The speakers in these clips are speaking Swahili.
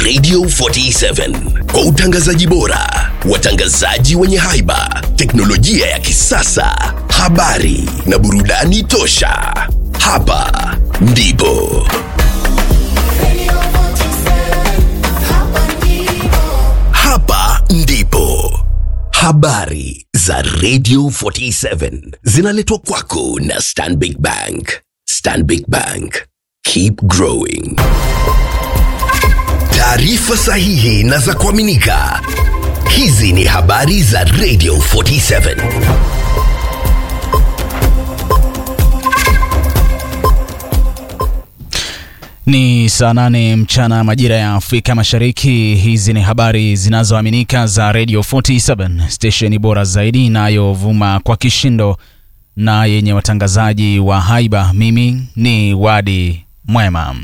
Radio 47 kwa utangazaji bora, watangazaji wenye haiba, teknolojia ya kisasa, habari na burudani tosha. Hapa ndipo hapa ndipo habari za Radio 47 zinaletwa kwako na Stanbic Bank. Stanbic Bank, keep growing. Taarifa sahihi na za kuaminika. Hizi ni habari za Radio 47. Ni saa nane mchana majira ya Afrika Mashariki. Hizi ni habari zinazoaminika za Radio 47, stesheni bora zaidi inayovuma kwa kishindo na yenye watangazaji wa haiba. Mimi ni Wadi Mwema.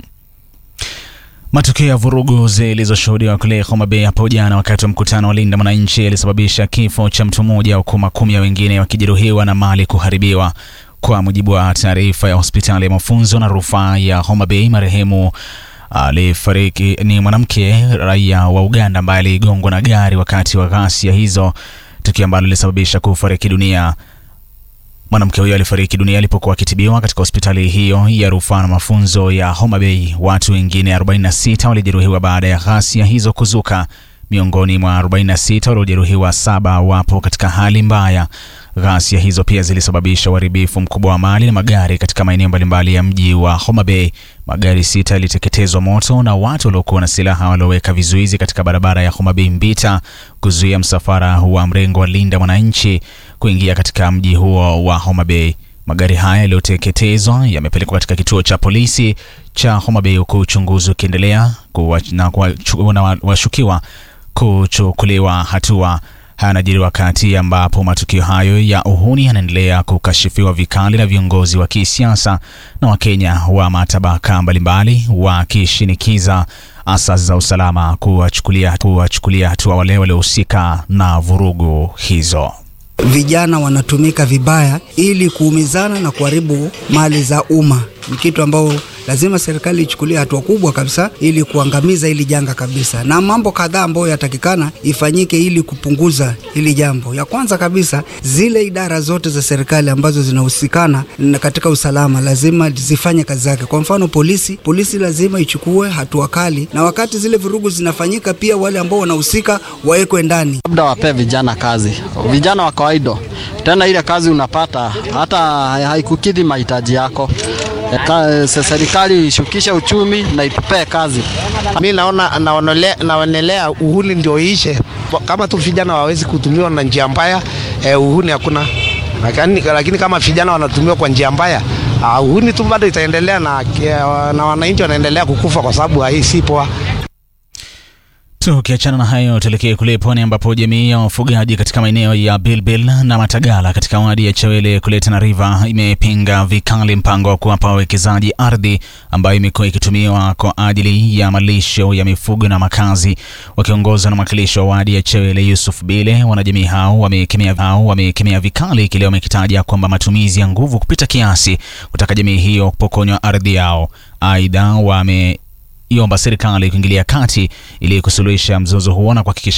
Matukio ya vurugu zilizoshuhudiwa kule Homa Bay hapo jana wakati wa mkutano wa Linda Mwananchi yalisababisha kifo cha mtu mmoja huku makumi ya wengine wakijeruhiwa na mali kuharibiwa. Kwa mujibu wa taarifa ya hospitali ya mafunzo na rufaa ya Homa Bay, marehemu alifariki ni mwanamke raia wa Uganda ambaye aligongwa na gari wakati wa ghasia hizo, tukio ambalo lilisababisha kufariki dunia. Mwanamke huyo alifariki dunia alipokuwa akitibiwa katika hospitali hiyo ya rufaa na mafunzo ya Homa Bay. Watu wengine 46 walijeruhiwa baada ya ghasia hizo kuzuka. Miongoni mwa 46 waliojeruhiwa, saba wapo katika hali mbaya. Ghasia hizo pia zilisababisha uharibifu mkubwa wa mali na magari katika maeneo mbalimbali ya mji wa Homa Bay. Magari sita yaliteketezwa moto na watu waliokuwa na silaha walioweka vizuizi katika barabara ya Homa Bay Mbita kuzuia msafara wa mrengo wa Linda Mwananchi kuingia katika mji huo wa Homa Bay. Magari haya yaliyoteketezwa yamepelekwa katika kituo cha polisi cha Homa Bay huku uchunguzi ukiendelea na washukiwa kuchukuliwa hatua. Haya yanajiri wakati ambapo matukio hayo ya uhuni yanaendelea kukashifiwa vikali na viongozi wa kisiasa na Wakenya wa matabaka mbalimbali wakishinikiza asasi za usalama kuwachukulia kuwachukulia hatua wale waliohusika na vurugu hizo. Vijana wanatumika vibaya ili kuumizana na kuharibu mali za umma. Ni kitu ambao lazima serikali ichukulie hatua kubwa kabisa ili kuangamiza hili janga kabisa, na mambo kadhaa ambayo yatakikana ifanyike ili kupunguza hili jambo. Ya kwanza kabisa, zile idara zote za serikali ambazo zinahusikana katika usalama lazima zifanye kazi zake. Kwa mfano polisi, polisi lazima ichukue hatua kali, na wakati zile vurugu zinafanyika, pia wale ambao wanahusika wawekwe ndani. Labda wapee vijana kazi, vijana wa kawaida tena, ile kazi unapata hata haikukidhi mahitaji yako. Serikali ishukishe uchumi na itupee kazi. Mi naona naonelea uhuni ndio iishe, kama tu vijana wawezi kutumiwa na njia mbaya eh, uhuni hakuna. Lakini, lakini kama vijana wanatumiwa kwa njia mbaya uh, uhuni tu bado itaendelea na, na wananchi wanaendelea kukufa kwa sababu hii si poa. Tukiachana na hayo, tuelekee kule pwani ambapo jamii ya wafugaji katika maeneo ya Bilbil na Matagala katika wadi ya Chawele kule Tana River imepinga vikali mpango wa kuwapa wawekezaji ardhi ambayo imekuwa ikitumiwa kwa ajili ya malisho ya mifugo na makazi. Wakiongozwa na mwakilishi wa wadi ya Chawele Yusuf Bile, wanajamii hao wamekemea hao wamekemea vikali kile wamekitaja kwamba matumizi ya nguvu kupita kiasi kutaka jamii hiyo kupokonywa ardhi yao. Aidha wame iomba serikali kuingilia kati ili kusuluhisha mzozo huo na kuhakikisha